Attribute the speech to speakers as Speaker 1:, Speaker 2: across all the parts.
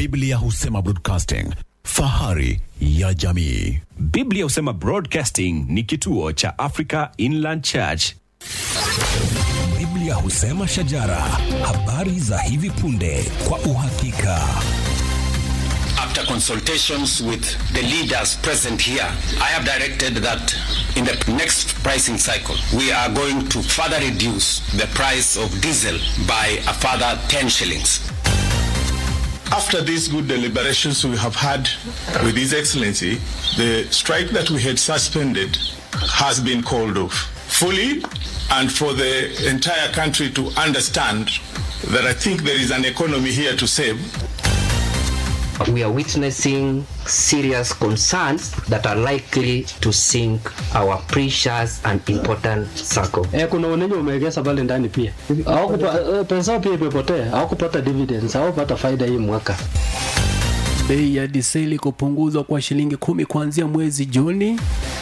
Speaker 1: Biblia husema broadcasting, fahari ya jamii.
Speaker 2: Biblia husema Broadcasting ni kituo cha Africa Inland Church.
Speaker 3: Biblia husema shajara, habari za hivi punde kwa uhakika.
Speaker 4: After consultations with the leaders present here, I have directed that in the next pricing cycle, we are going to further reduce the price of diesel by a further 10 shillings.
Speaker 5: After these good deliberations we have had with His Excellency, the strike that we had suspended has been called off fully and for the entire country to understand that I think there is an economy here to save.
Speaker 6: we are witnessing serious concerns that are likely to sink our precious and important circle.
Speaker 7: Eh, kuna unenye umeegeza pale ndani pia hawakupa eh, pesa pia imepotea, hawakupata dividends, hawakupata faida hii mwaka.
Speaker 8: Bei ya diseli kupunguzwa kwa shilingi kumi kuanzia mwezi Juni.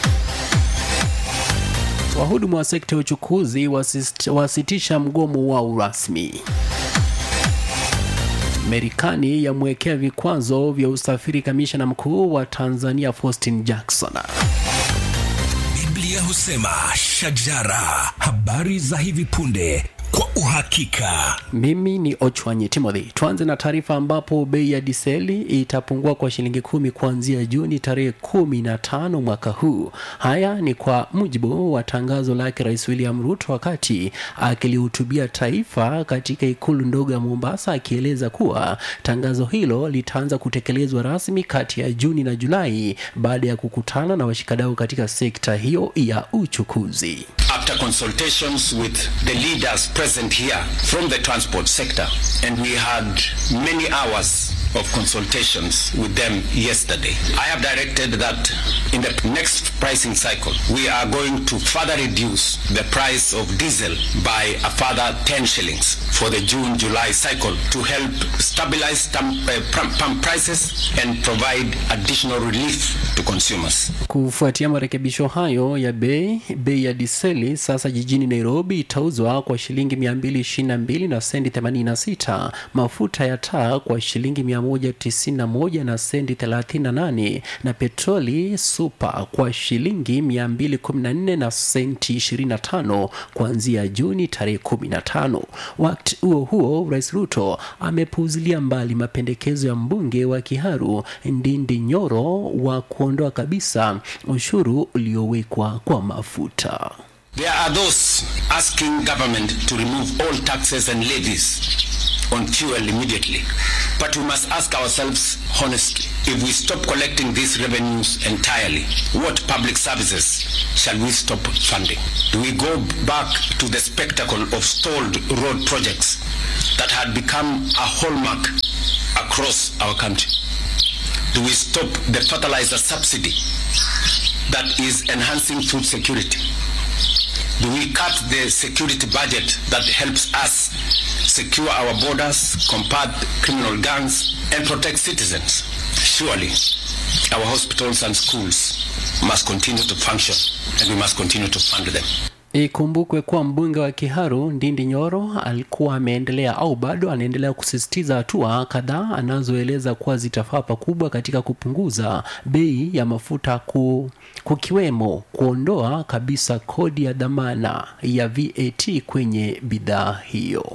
Speaker 8: Wahudumu wa sekta ya uchukuzi wasist- wasitisha mgomo wao rasmi. Marekani yamwekea vikwazo vya usafiri kamishna mkuu wa Tanzania Faustin Jackson.
Speaker 3: Biblia husema shajara, habari za hivi punde kwa uhakika.
Speaker 8: Mimi ni Ochwanyi Timothy. Tuanze na taarifa ambapo bei ya diseli itapungua kwa shilingi kumi kuanzia Juni tarehe kumi na tano mwaka huu. Haya ni kwa mujibu wa tangazo lake Rais William Ruto wakati akilihutubia taifa katika ikulu ndogo ya Mombasa, akieleza kuwa tangazo hilo litaanza kutekelezwa rasmi kati ya Juni na Julai baada ya kukutana na washikadau katika sekta hiyo ya uchukuzi.
Speaker 4: After consultations with the leaders present here from the transport sector, and we had many hours of consultations with them yesterday, I have directed that in the next pricing cycle, we are going to further reduce the price of diesel by a further 10 shillings for the June-July cycle to help stabilize stamp, uh, pump pump prices and provide additional relief to consumers.
Speaker 8: Kufuatia marekebisho hayo ya bei, bei ya diseli sasa jijini Nairobi itauzwa kwa shilingi 222 na sendi 86, mafuta ya taa kwa shilingi 191 na sendi 38, na petroli super kwa shilingi 214 na senti 25 kuanzia Juni tarehe 15. Wakati huo huo, Rais Ruto amepuuzilia mbali mapendekezo ya mbunge wa Kiharu Ndindi Nyoro wa kuondoa kabisa ushuru uliowekwa kwa mafuta.
Speaker 4: There are those asking government to remove all taxes and levies on fuel immediately. But we must ask ourselves honestly, if we stop collecting these revenues entirely, what public services shall we stop funding? Do we go back to the spectacle of stalled road projects that had become a hallmark across our country? Do we stop the fertilizer subsidy that is enhancing food security? Do we cut the security budget that helps us secure our borders, combat criminal gangs, and protect citizens? Surely, our hospitals and schools must continue to function, and we must continue to fund them.
Speaker 8: Ikumbukwe kuwa mbunge wa Kiharu Ndindi Nyoro alikuwa ameendelea au bado anaendelea kusisitiza hatua kadhaa anazoeleza kuwa zitafaa pakubwa katika kupunguza bei ya mafuta ku, kukiwemo kuondoa kabisa kodi ya dhamana ya VAT kwenye bidhaa hiyo.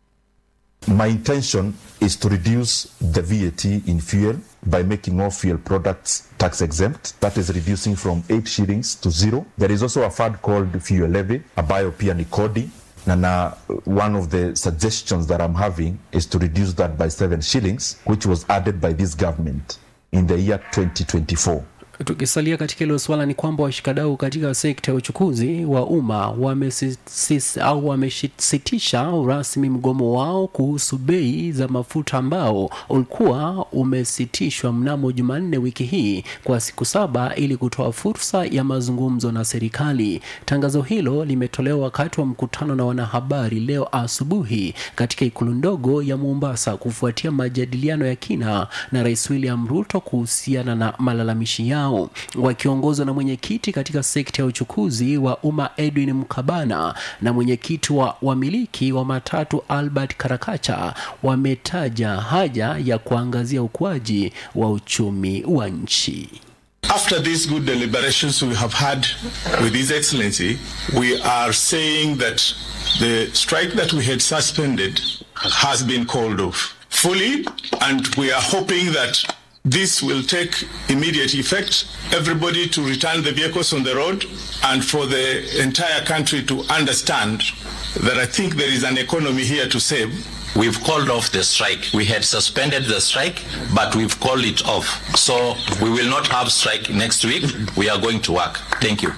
Speaker 9: My intention is to reduce the VAT in fuel by making all fuel products tax exempt. That is reducing from 8 shillings to zero. There is also a fund called fuel levy, ambayo pia ni kodi. Na na one of the suggestions that I'm having is to reduce that by 7 shillings, which was added by this government in the year 2024.
Speaker 8: Tukisalia katika hilo swala ni kwamba washikadau katika sekta ya uchukuzi wa umma wamesis- au wamesitisha rasmi mgomo wao kuhusu bei za mafuta ambao ulikuwa umesitishwa mnamo Jumanne wiki hii kwa siku saba ili kutoa fursa ya mazungumzo na serikali. Tangazo hilo limetolewa wakati wa mkutano na wanahabari leo asubuhi katika ikulu ndogo ya Mombasa kufuatia majadiliano ya kina na Rais William Ruto kuhusiana na malalamishi yao yao wakiongozwa na mwenyekiti katika sekta ya uchukuzi wa umma Edwin Mkabana na mwenyekiti wa wamiliki wa matatu Albert Karakacha wametaja haja ya kuangazia ukuaji wa uchumi wa nchi.
Speaker 5: After these good deliberations we have had with His Excellency, we are saying that the strike that we had suspended has been called off fully, and we are hoping that this will take immediate effect. Everybody to return the vehicles on the road, and for the entire country to understand that I think there is an economy here to save.
Speaker 10: We've called off the strike. We had suspended the strike, but we've called it off. So we will not have strike next week. We are going to work. Thank you.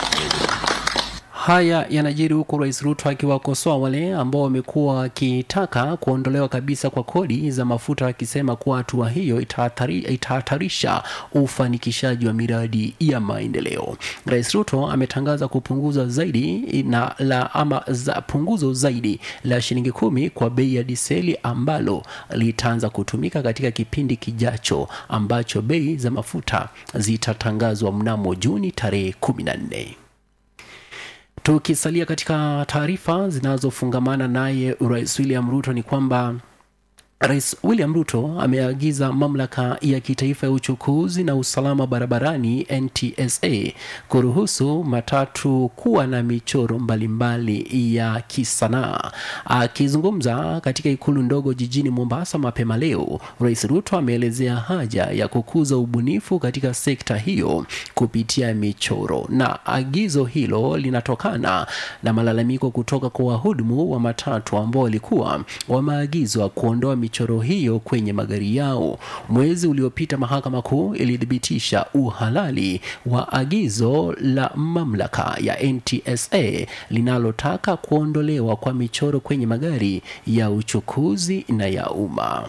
Speaker 8: Haya yanajiri huku Rais Ruto akiwakosoa wale ambao wamekuwa wakitaka kuondolewa kabisa kwa kodi za mafuta, akisema kuwa hatua hiyo itahatari, itahatarisha ufanikishaji wa miradi ya maendeleo. Rais Ruto ametangaza kupunguza zaidi na la ama za punguzo zaidi la shilingi kumi kwa bei ya diseli ambalo litaanza kutumika katika kipindi kijacho ambacho bei za mafuta zitatangazwa mnamo Juni tarehe kumi na nne. Tukisalia katika taarifa zinazofungamana naye Rais William Ruto ni kwamba Rais William Ruto ameagiza mamlaka ya kitaifa ya uchukuzi na usalama barabarani NTSA kuruhusu matatu kuwa na michoro mbalimbali mbali ya kisanaa. Akizungumza katika ikulu ndogo jijini Mombasa mapema leo, Rais Ruto ameelezea haja ya kukuza ubunifu katika sekta hiyo kupitia michoro, na agizo hilo linatokana na malalamiko kutoka kwa wahudumu wa matatu ambao walikuwa wameagizwa kuondoa michoro hiyo kwenye magari yao. Mwezi uliopita mahakama kuu ilithibitisha uhalali wa agizo la mamlaka ya NTSA linalotaka kuondolewa kwa michoro kwenye magari ya uchukuzi na ya umma.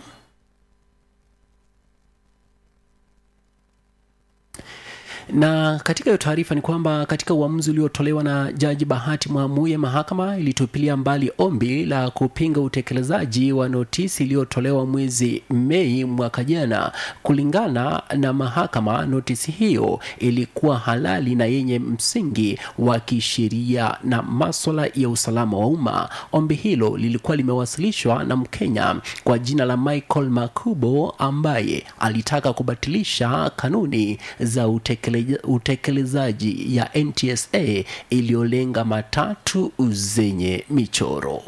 Speaker 8: na katika hiyo taarifa ni kwamba katika uamuzi uliotolewa na jaji Bahati Mwamuye, mahakama ilitupilia mbali ombi la kupinga utekelezaji wa notisi iliyotolewa mwezi Mei mwaka jana. Kulingana na mahakama, notisi hiyo ilikuwa halali na yenye msingi wa kisheria na maswala ya usalama wa umma. Ombi hilo lilikuwa limewasilishwa na Mkenya kwa jina la Michael Makubo ambaye alitaka kubatilisha kanuni za utekelezaji utekelezaji ya NTSA iliyolenga matatu zenye michoro.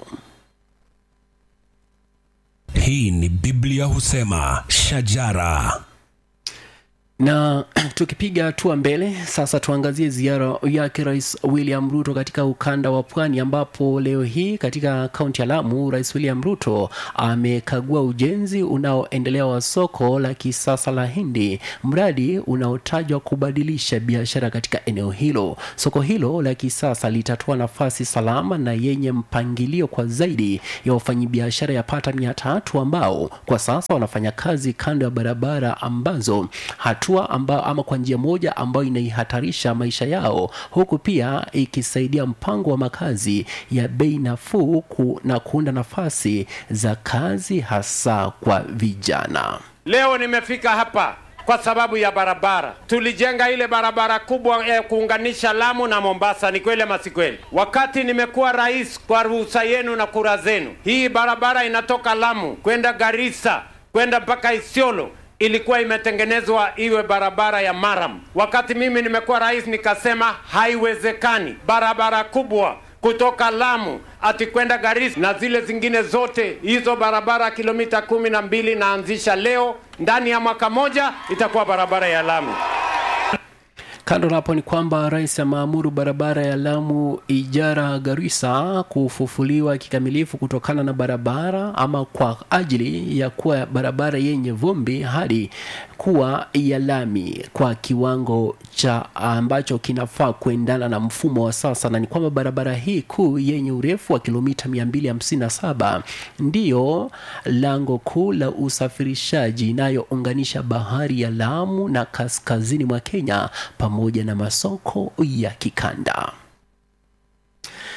Speaker 3: Hii ni Biblia husema shajara
Speaker 8: na tukipiga hatua mbele sasa, tuangazie ziara yake Rais William Ruto katika ukanda wa Pwani, ambapo leo hii katika kaunti ya Lamu, Rais William Ruto amekagua ujenzi unaoendelea wa soko la kisasa la Hindi, mradi unaotajwa kubadilisha biashara katika eneo hilo. Soko hilo la kisasa litatoa nafasi salama na yenye mpangilio kwa zaidi ya wafanyabiashara yapata mia tatu ambao kwa sasa wanafanya kazi kando ya barabara ambazo hatua amba, ama kwa njia moja ambayo inaihatarisha maisha yao, huku pia ikisaidia mpango wa makazi ya bei nafuu ku, na kuunda nafasi za kazi hasa kwa vijana.
Speaker 11: Leo nimefika hapa kwa sababu ya barabara. Tulijenga ile barabara kubwa ya kuunganisha Lamu na Mombasa, ni kweli ama si kweli? Wakati nimekuwa rais, kwa ruhusa yenu na kura zenu, hii barabara inatoka Lamu kwenda Garissa kwenda mpaka Isiolo ilikuwa imetengenezwa iwe barabara ya maram. Wakati mimi nimekuwa rais, nikasema haiwezekani barabara kubwa kutoka Lamu ati kwenda Garissa na zile zingine zote hizo barabara kilomita kumi na mbili naanzisha leo, ndani ya mwaka moja itakuwa barabara ya Lamu.
Speaker 8: Kando na hapo ni kwamba rais ameamuru barabara ya Lamu Ijara Garissa kufufuliwa kikamilifu kutokana na barabara ama kwa ajili ya kuwa barabara yenye vumbi hadi kuwa ya lami kwa kiwango cha ambacho kinafaa kuendana na mfumo wa sasa, na ni kwamba barabara hii kuu yenye urefu wa kilomita 257 ndiyo lango kuu la usafirishaji inayounganisha bahari ya Lamu na kaskazini mwa Kenya pamoja na masoko ya kikanda.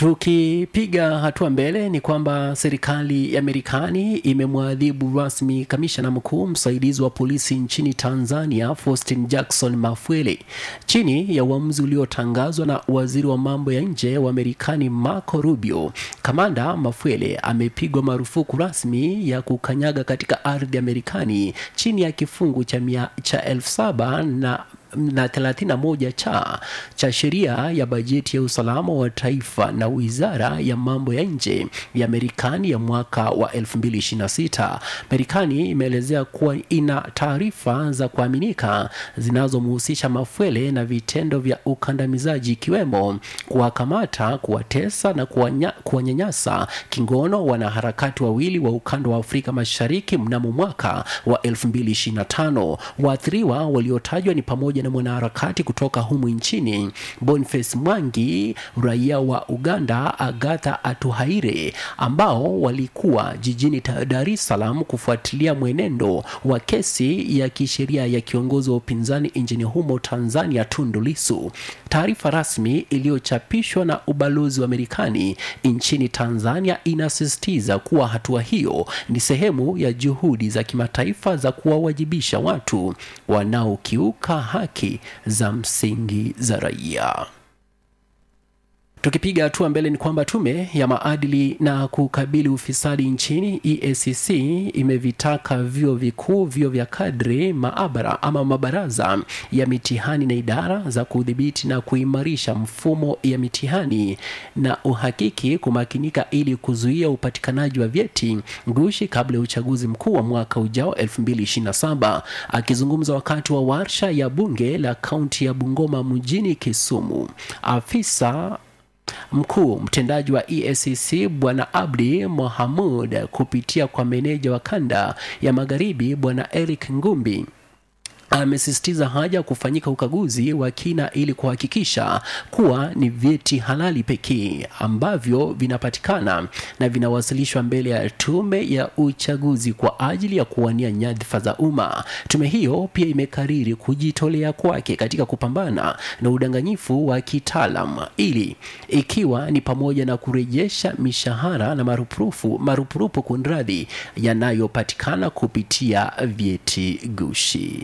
Speaker 8: Tukipiga hatua mbele ni kwamba serikali ya Marekani imemwadhibu rasmi kamishna mkuu msaidizi wa polisi nchini Tanzania Faustin Jackson Mafwele chini ya uamuzi uliotangazwa na waziri wa mambo ya nje wa Marekani Marco Rubio. Kamanda Mafwele amepigwa marufuku rasmi ya kukanyaga katika ardhi ya Marekani chini ya kifungu cha, mia, cha elfu saba na na 31 cha cha sheria ya bajeti ya usalama wa taifa na wizara ya mambo ya nje ya Marekani ya mwaka wa 2026. Marekani imeelezea kuwa ina taarifa za kuaminika zinazomhusisha Mafwele na vitendo vya ukandamizaji ikiwemo kuwakamata, kuwatesa na kuwanya- kuwanyanyasa kingono wanaharakati wawili wa ukanda wa Afrika Mashariki mnamo mwaka wa 2025. Waathiriwa waliotajwa ni pamoja na mwanaharakati kutoka humu nchini Boniface Mwangi, raia wa Uganda Agatha Atuhaire, ambao walikuwa jijini Ta- Dar es Salaam kufuatilia mwenendo wa kesi ya kisheria ya kiongozi wa upinzani nchini humo Tanzania Tundu Lissu. Taarifa rasmi iliyochapishwa na ubalozi wa Marekani nchini Tanzania inasisitiza kuwa hatua hiyo ni sehemu ya juhudi za kimataifa za kuwawajibisha watu wanaokiuka haki za msingi za raia. Tukipiga hatua mbele ni kwamba tume ya maadili na kukabili ufisadi nchini EACC imevitaka vyuo vikuu, vyuo vya kadri, maabara ama mabaraza ya mitihani na idara za kudhibiti na kuimarisha mfumo ya mitihani na uhakiki kumakinika ili kuzuia upatikanaji wa vyeti ngushi kabla ya uchaguzi mkuu wa mwaka ujao 2027. Akizungumza wakati wa warsha ya bunge la kaunti ya Bungoma mjini Kisumu, afisa mkuu mtendaji wa EACC bwana Abdi Mohamud kupitia kwa meneja wa kanda ya magharibi bwana Eric Ngumbi amesisitiza haja ya kufanyika ukaguzi wa kina ili kuhakikisha kuwa ni vyeti halali pekee ambavyo vinapatikana na vinawasilishwa mbele ya tume ya uchaguzi kwa ajili ya kuwania nyadhifa za umma. Tume hiyo pia imekariri kujitolea kwake katika kupambana na udanganyifu wa kitaalam ili ikiwa ni pamoja na kurejesha mishahara na marupurufu marupurupu kunradhi yanayopatikana kupitia vyeti gushi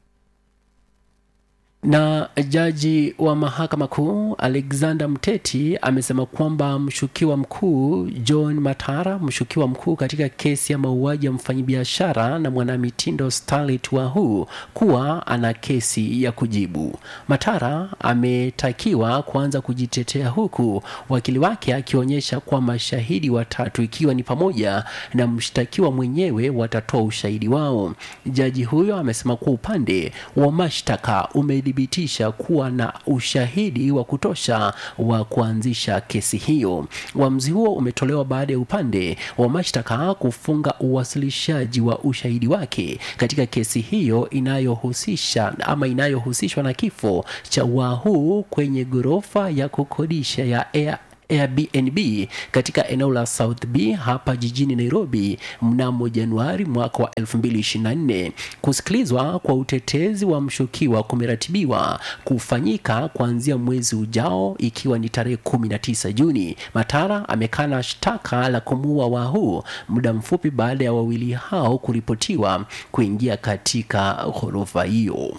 Speaker 8: na jaji wa mahakama kuu Alexander Mteti amesema kwamba mshukiwa mkuu John Matara, mshukiwa mkuu katika kesi ya mauaji ya mfanyabiashara na mwanamitindo Starlet Wahu, kuwa ana kesi ya kujibu. Matara ametakiwa kuanza kujitetea, huku wakili wake akionyesha kwa mashahidi watatu, ikiwa ni pamoja na mshtakiwa mwenyewe, watatoa ushahidi wao. Jaji huyo amesema kuwa upande wa mashtaka ume thibitisha kuwa na ushahidi wa kutosha wa kuanzisha kesi hiyo. Uamuzi huo umetolewa baada ya upande wa mashtaka kufunga uwasilishaji wa ushahidi wake katika kesi hiyo inayohusisha ama inayohusishwa na kifo cha Wahu kwenye ghorofa ya kukodisha ya Air Airbnb katika eneo la South B hapa jijini Nairobi mnamo Januari mwaka wa 2024. Kusikilizwa kwa utetezi wa mshukiwa kumeratibiwa kufanyika kuanzia mwezi ujao ikiwa ni tarehe 19 Juni. Matara amekana shtaka la kumuua Wahu muda mfupi baada ya wawili hao kuripotiwa kuingia katika ghorofa hiyo.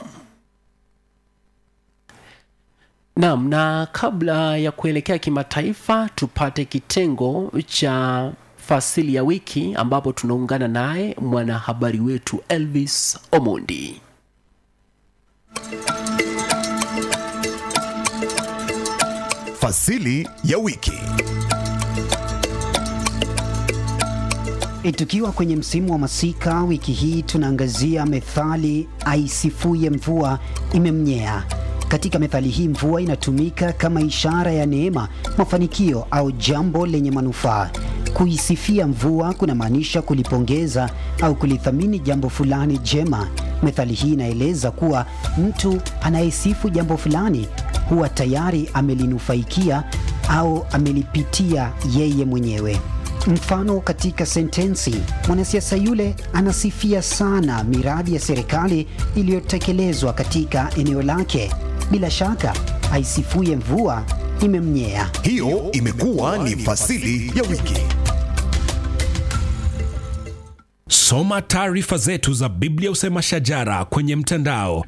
Speaker 8: Naam, na kabla ya kuelekea kimataifa, tupate kitengo cha fasili ya wiki ambapo tunaungana naye mwanahabari wetu Elvis Omondi.
Speaker 1: Fasili ya wiki.
Speaker 12: E, tukiwa kwenye msimu wa masika, wiki hii tunaangazia methali aisifuye mvua imemnyea. Katika methali hii mvua inatumika kama ishara ya neema, mafanikio au jambo lenye manufaa. Kuisifia mvua kunamaanisha kulipongeza au kulithamini jambo fulani jema. Methali hii inaeleza kuwa mtu anayesifu jambo fulani huwa tayari amelinufaikia au amelipitia yeye mwenyewe. Mfano katika sentensi, mwanasiasa yule anasifia sana miradi ya serikali iliyotekelezwa katika eneo lake. Bila shaka, aisifuye mvua imemnyea.
Speaker 13: Hiyo imekuwa ni fasili ya wiki.
Speaker 3: Soma taarifa zetu za Biblia Usema Shajara kwenye mtandao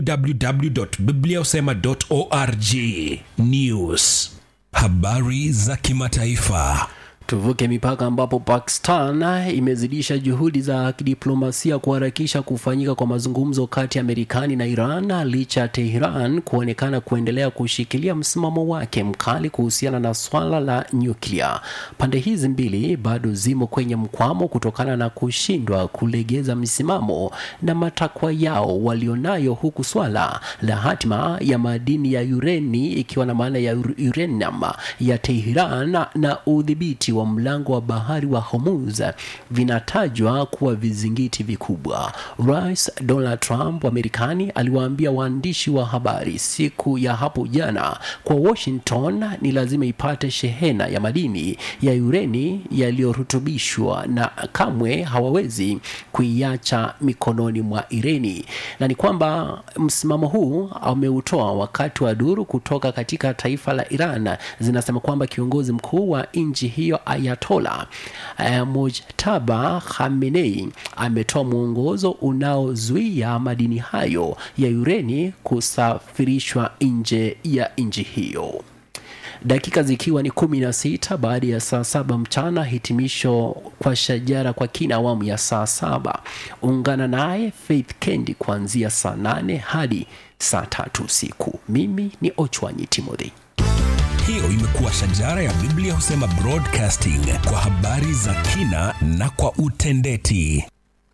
Speaker 3: www.bibliausema.org. News, habari za kimataifa.
Speaker 8: Tuvuke mipaka ambapo Pakistan imezidisha juhudi za kidiplomasia kuharakisha kufanyika kwa mazungumzo kati ya Marekani na Iran licha ya Tehran kuonekana kuendelea kushikilia msimamo wake mkali kuhusiana na swala la nyuklia. Pande hizi mbili bado zimo kwenye mkwamo kutokana na kushindwa kulegeza msimamo na matakwa yao walionayo, huku swala la hatima ya madini ya ureni ikiwa na maana ya uranium ya Tehran na udhibiti wa mlango wa bahari wa Hormuz vinatajwa kuwa vizingiti vikubwa. Rais Donald Trump wa Marekani aliwaambia waandishi wa habari siku ya hapo jana kwa Washington ni lazima ipate shehena ya madini ya ureni yaliyorutubishwa na kamwe hawawezi kuiacha mikononi mwa Ireni, na ni kwamba msimamo huu ameutoa wakati wa duru kutoka katika taifa la Iran zinasema kwamba kiongozi mkuu wa nchi hiyo Ayatola uh, Mojtaba Khamenei ametoa mwongozo unaozuia madini hayo ya ureni kusafirishwa nje ya nchi hiyo. Dakika zikiwa ni kumi na sita baada ya saa saba mchana, hitimisho kwa shajara kwa kina awamu ya saa saba. Ungana naye Faith Kendi kuanzia saa nane hadi saa tatu usiku. Mimi ni Ochwanyi Timothy.
Speaker 3: Hiyo imekuwa shajara ya Biblia Husema Broadcasting kwa habari za kina na kwa utendeti.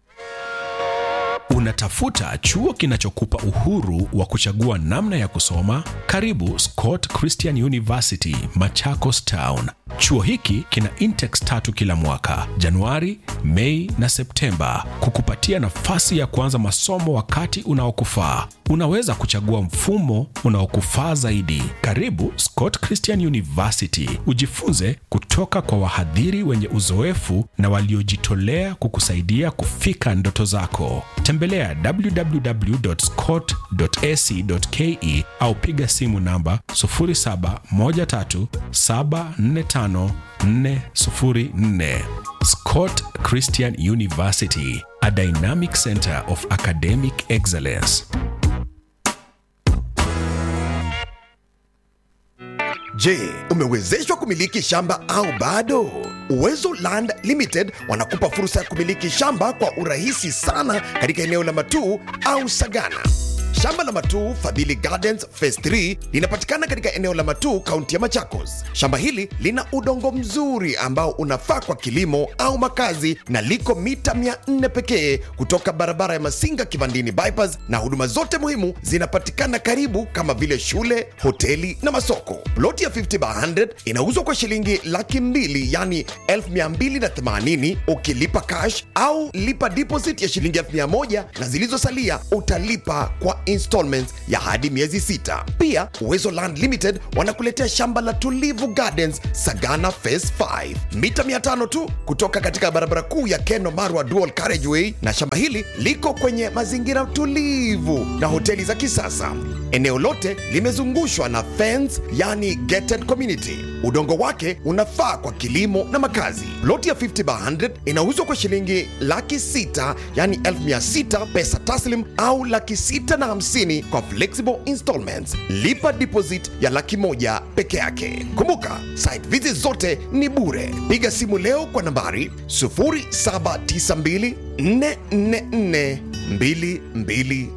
Speaker 3: Unatafuta chuo kinachokupa uhuru wa kuchagua namna ya kusoma? Karibu Scott Christian University, Machakos Town. Chuo hiki kina intakes tatu kila mwaka, Januari, Mei na Septemba, kukupatia nafasi ya kuanza masomo wakati unaokufaa. Unaweza kuchagua mfumo unaokufaa zaidi. Karibu Scott Christian University, ujifunze kutoka kwa wahadhiri wenye uzoefu na waliojitolea kukusaidia kufika ndoto zako. Tembelea www.scott.ac.ke au piga simu namba 0713745404. Scott Christian University, a dynamic center of academic excellence.
Speaker 13: Je, umewezeshwa kumiliki shamba au bado? Uwezo Land Limited wanakupa fursa ya kumiliki shamba kwa urahisi sana katika eneo la Matuu au Sagana. Shamba la Matuu Fadhili Gardens Phase 3 linapatikana katika eneo la Matuu, kaunti ya Machakos. Shamba hili lina udongo mzuri ambao unafaa kwa kilimo au makazi na liko mita 400 pekee kutoka barabara ya Masinga Kivandini bypass, na huduma zote muhimu zinapatikana karibu kama vile shule, hoteli na masoko. Ploti ya 50 by 100 inauzwa kwa shilingi laki mbili yani 1280 ukilipa cash au lipa deposit ya shilingi 1000 na zilizosalia utalipa kwa installments ya hadi miezi sita. Pia Uwezo Land Limited wanakuletea shamba la Tulivu Gardens Sagana Phase 5 mita 500 tu kutoka katika barabara kuu ya Keno Marwa Dual Carriageway, na shamba hili liko kwenye mazingira tulivu na hoteli za kisasa. Eneo lote limezungushwa na fence, yani gated community. Udongo wake unafaa kwa kilimo na makazi. Loti ya 50 by 100 inauzwa kwa shilingi laki sita yani 1600 pesa taslim au laki sita na hamsini kwa flexible installments. Lipa deposit ya laki moja peke yake. Kumbuka, site visit zote ni bure. Piga simu leo kwa nambari 0792 444 222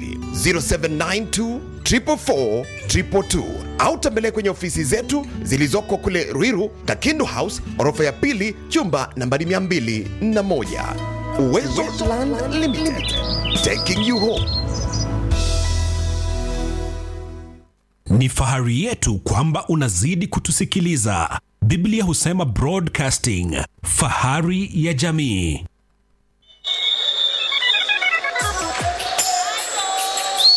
Speaker 13: 0792 444 222 au tembelea kwenye ofisi zetu zilizoko kule Ruiru, Kakindu House, orofa ya pili, chumba nambari 201. Uwezo Land Limited, taking you home.
Speaker 3: Ni fahari yetu kwamba unazidi kutusikiliza. Biblia husema Broadcasting, fahari ya jamii.